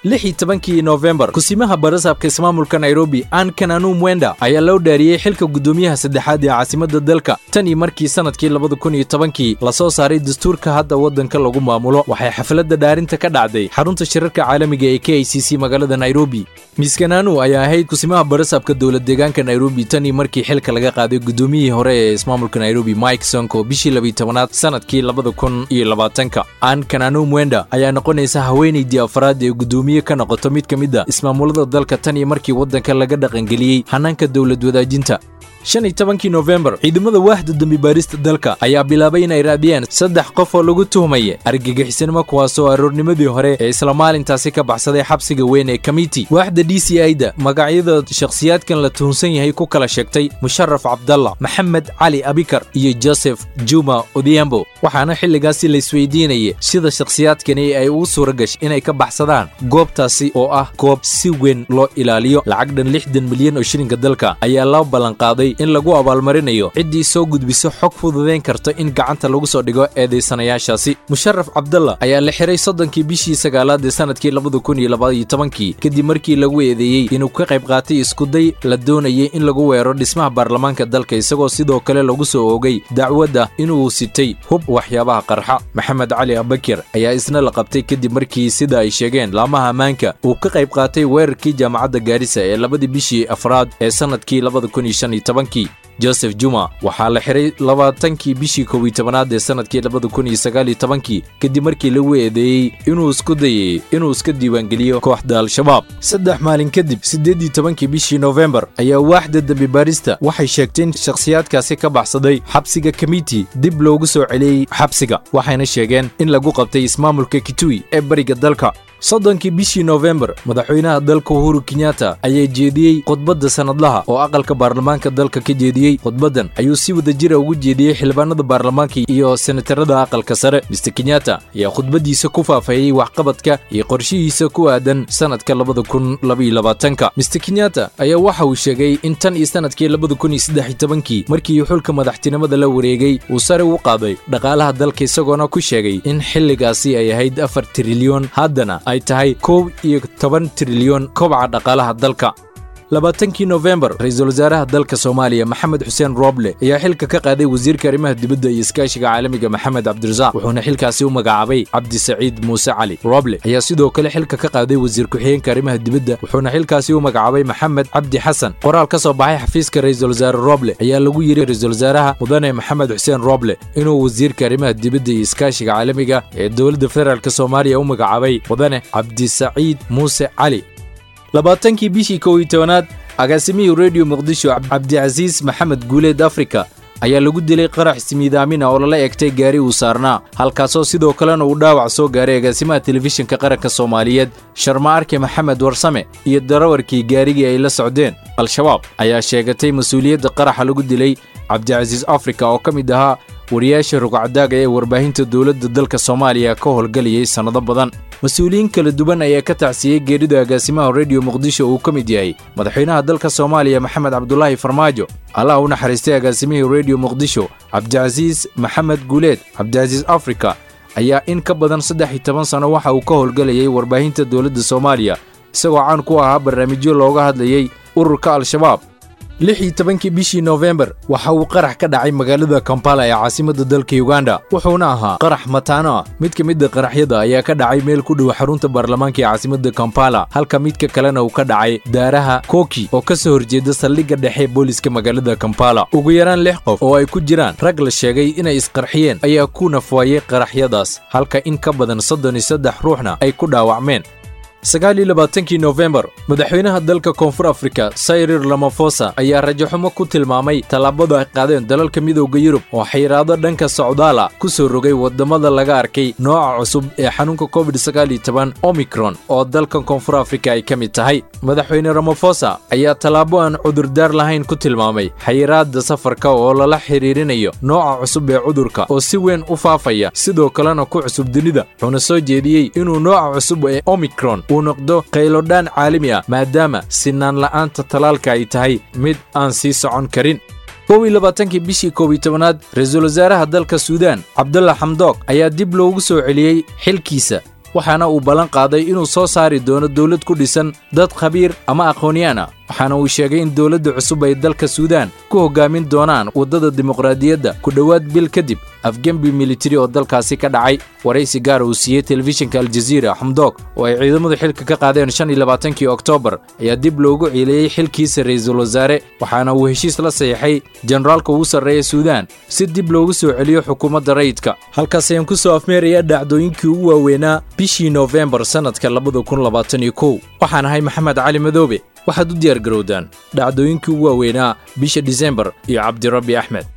lix iyo tobankii nofembar kusimaha barasaabka ismaamulka nairobi an kananu mwenda ayaa loo dhaariyey xilka guddoomiyaha saddexaad ee caasimadda dalka tan iyo markii sanadkii labada kun iyo tobankii lasoo saaray dastuurka hadda waddanka lagu maamulo waxay xafladda dhaarinta ka dhacday xarunta shirarka caalamiga ee k i c c magaalada nairobi miss kananu ayaa ahayd kusimaha barasaabka dowlad deegaanka nairobi tan iyo markii xilka laga qaaday guddoomiyihii hore ee ismaamulka nairobi mike sonko bishii labiyi tobanaad sanadkii labada kun iyo labaatanka an kananu mwenda ayaa noqonaysa haweenaydii afraad ee guddoomiye ka noqoto mid ka mid a ismaamulada dalka tan iyo markii waddanka laga dhaqangeliyey hanaanka dowlad wadaajinta shan iyo tobankii nofembar ciidamada waaxda dembi baarista dalka ayaa bilaabay inay raadiyaan saddex qof oo lagu tuhmaya argagixisanimo kuwaasoo aroornimadii hore ee isla maalintaasi ka baxsaday xabsiga weyn ee kamiti waaxda d c i da magacyada shakhsiyaadkan la tuhunsan yahay ku kala sheegtay musharaf cabdallah maxamed cali abikar iyo joseph juma odhiambo waxaana xilligaasi la isweydiinaya sida shakhsiyaadkani ay ugu suura gashay inay ka baxsadaan goobtaasi oo ah goob si weyn loo ilaaliyo lacag dhan lixdan milyan oo shilinka dalka ayaa loo ballanqaaday in lagu abaalmarinayo ciddii soo gudbiso xog fududayn karta in gacanta lagu soo dhigo eedaysanayaashaasi musharaf cabdalla ayaa la xiray soddonkii bishii sagaalaad ee sanadkii labada kun iyo labaiyo tobankii kadib markii lagu eedeeyey inuu ka qayb qaatay iskuday la doonayay in lagu weero dhismaha baarlamaanka dalka isagoo sidoo kale lagu soo oogay dacwadda inuu sitay hub waxyaabaha qarxa maxamed cali abakir ayaa isna la qabtay kadib markii sida ay sheegeen laamaha ammaanka uu ka qayb qaatay weerarkii jaamacadda gaarisa ee labadii bishii afraad ee sanadkii labada kun iyo shan iyo tobankii joseph juma waxaa la xiray labaatankii bishii kow iyo tobanaad ee sanadkii labada kun iyo sagaal iyo tobankii kadib markii lagu eedeeyey inuu isku dayay inuu iska diiwaangeliyo kooxda al-shabaab saddex maalin kadib siddeed iyo tobankii bishii nofembar ayaa waaxda dembi baarista waxay sheegtay in shakhsiyaadkaasi ka baxsaday xabsiga kamiti dib loogu soo celiyey xabsiga waxayna sheegeen in lagu qabtay ismaamulka kitui ee bariga dalka soddonkii bishii nofembar madaxweynaha dalka uhuru kenyatta ayaa jeediyey khudbadda sannadlaha oo aqalka baarlamaanka dalka ka jeediyey khudbaddan ayuu si wada jira ugu jeediyey xildhibaanada baarlamaanka iyo senatarada aqalka sare mister kenyatta ayaa khudbaddiisa ku faafayey waxqabadka iyo qorshihiisa ku aadan sannadka labada kun labaiyo labaatanka mister kenyatta ayaa waxa uu sheegay in tan iyo sannadkii labada kun iyo saddex iyo tobankii markii xulka madaxtinimada la wareegay uu sare u qaaday dhaqaalaha dalka isagoona ku sheegay in xilligaasi ay ahayd afar trilyon haddana ay tahay kow iyo toban trilyon kobaca dhaqaalaha dalka labaatankii nofembar ra-iisul wasaaraha dalka soomaaliya maxamed xuseen rooble ayaa xilka ka qaaday wasiirka arrimaha dibadda iyo iskaashiga caalamiga maxamed cabdirasaaq wuxuuna xilkaasi u magacaabay cabdi saciid muuse cali rooble ayaa sidoo kale xilka ka qaaday wasiir ku-xigeenka arrimaha dibadda wuxuuna xilkaasi u magacaabay maxamed cabdi xasan qoraal ka soo baxay xafiiska ra-iisul wasaare rooble ayaa lagu yidhi ra-iisul wasaaraha mudane maxamed xuseen rooble inuu wasiirka arrimaha dibadda iyo iskaashiga caalamiga ee dowladda federaalk soomaaliya u magacaabay mudane cabdisaciid muuse cali labaatankii bishii kow iyo tobanaad agaasimihii rediyo muqdisho cabdicasiis maxamed guuleed afrika ayaa lagu dilay qarax ismiidaamina oo lala egtay gaari uu saarnaa halkaasoo sidoo kalena uu dhaawac soo gaaray agaasimaha telefishinka qaranka soomaaliyeed sharma arke maxamed warsame iyo darawarkii gaarigii ay la socdeen al-shabaab ayaa sheegatay mas-uuliyadda qaraxa lagu dilay cabdicasiis afrika oo ka mid ahaa wariyaasha rugcadaaga ee warbaahinta dowladda dalka soomaaliya ka howlgalayay sannado badan mas-uuliyiin kala duwan ayaa ka tacsiyey geerida agaasimaha rediyo muqdisho uu ka mid yahay madaxweynaha dalka soomaaliya maxamed cabdulaahi farmaajo allah u naxariistay agaasimihii rediyo muqdisho cabdicasiis maxamed guuleed cabdicasiis afrika ayaa in ka badan saddex iyo toban sanno waxa uu ka howlgalayay warbaahinta dowladda soomaaliya isagoo caan ku ahaa barnaamijyo looga hadlayey ururka al-shabaab lix iyo tobankii bishii nofembar waxa uu qarax ka dhacay magaalada kampala ee caasimadda dalka uganda wuxuuna ahaa qarax mataano ah mid ka mida qaraxyada ayaa ka dhacay meel ku dhow xarunta baarlamaanka ee caasimadda kampala halka midka kalena uu ka dhacay daaraha koki oo ka soo horjeeda saldhigga dhexe booliska magaalada kampala ugu yaraan lix qof oo ay ku jiraan rag la sheegay inay isqarxiyeen ayaa ku nafwaayey qaraxyadaas halka in ka badan soddon iyo saddex ruuxna ay ku dhaawacmeen sagaal iyo labaatankii nofembar madaxweynaha dalka koonfur afrika sayrir lamafosa ayaa rajaxumo ku tilmaamay tallaabada ay qaadeen dalalka midooda yurub oo xayiraado dhanka socdaala ku soo rogay waddamada laga arkay nooca cusub ee xanuunka covid sagaal iyo toban omicron oo dalkan koonfur afrika ay ka mid tahay madaxweyne ramafosa ayaa tallaabo aan cudurdaar lahayn ku tilmaamay xayiraada safarka oo lala xiriirinayo nooca cusub ee cudurka oo si weyn u faafaya sidoo kalena ku cusub dunida wuxuuna soo jeediyey inuu nooca cusub ee omicron uu noqdo qaylodhaan caalami ah maadaama sinaan la'aanta talaalka ay tahay mid aan sii socon karin kow iyo labaatankii bishii koob iyo tobanaad ra-iisul wasaaraha dalka suudaan cabdalla xamdoog ayaa dib loogu soo celiyey xilkiisa waxaana uu ballan qaaday inuu soo saari doono dowlad ku dhisan dad khabiir ama aqoonyaan ah waxaana uu sheegay in dowladda cusub ay dalka suudaan ku hoggaamin doonaan waddada dimuqraadiyadda ku dhowaad bil kadib afgembi militari oo dalkaasi ka dhacay waraysi gaar uu siiyey telefishinka aljaziira xamdoog oo ay ciidamadu xilka ka qaadeen shan iyo labaatankii oktoobar ayaa dib loogu ciileeyey xilkiisa ra'iisul wasaare waxaana uu heshiis la saxiixay generaalka ugu sarreeya suudaan si dib loogu soo celiyo xukuumadda rayidka halkaas ayaan ku soo afmeeraya dhacdooyinkii ugu waaweynaa bishii noofembar sannadka labada kun labaatan iyo kow waxaan ahay maxamed cali madoobe waxaad u diyaar garowdaan dhacdooyinkii ugu waaweynaa bisha disembar iyo cabdirabbi axmed